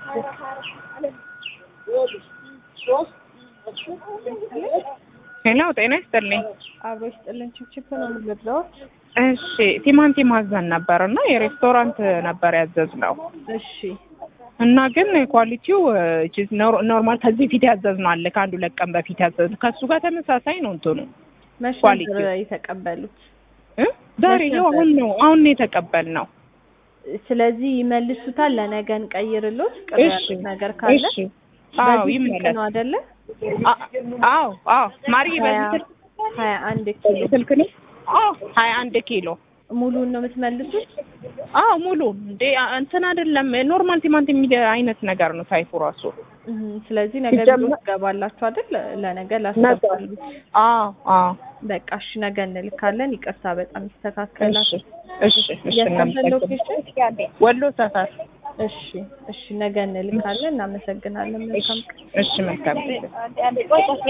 ሄሎ ጤና ይስጥልኝ። አብሮ ይስጥልን። ችፕችፕ ነው የምንገዛዎች። እሺ ቲማቲም አዘን ነበር እና የሬስቶራንት ነበር ያዘዝነው እሺ እና ግን ኳሊቲው ቺዝ ኖርማል ከዚህ በፊት ያዘዝነው አለ ከአንድ ሁለት ቀን በፊት ያዘዝነው ከእሱ ጋር ተመሳሳይ ነው እንትኑ መቼ ኳሊቲው። ነበር የተቀበሉት? እ? ዛሬ መች ይኸው ነበር? አሁን ነው አሁን ነው የተቀበልነው። ስለዚህ ይመልሱታል። ለነገ እንቀይርሎት። ቅር እሺ ያሉት ነገር ካለ እሺ አዎ በዚህ ስልክ ይመለስ። ነው አይደለ? አ- አዎ አዎ ማርዬ በዚህ ሀያ- ስልክ ሀያ አንድ ኪሎ በዚህ ስልክ ነው። አዎ ሀያ አንድ ኪሎ ሙሉን ነው የምትመልሱት? አዎ ሙሉ እንዴ አ- እንትን አይደለም ኖርማል ቲማቲም የሚደ አይነት ነገር ነው ታይፑ ራሱ። እህ፣ ስለዚህ ነገ ሲጀመር- ቢሮ ትገባላችሁ አይደል? ለነገ ላስገባሉት። አዎ አዎ በቃ እሺ፣ ነገ እንልካለን። ይቅርታ፣ በጣም ይስተካከላል። እሺ እሺ እሺ የሰፈር እናመሰግናለን። ሎኬሽን? ወሎ ሰፈር እሺ እሺ፣ ነገ እንልካለን። እናመሰግናለን። መልካም ቀን። እሺ መልካም ጊዜ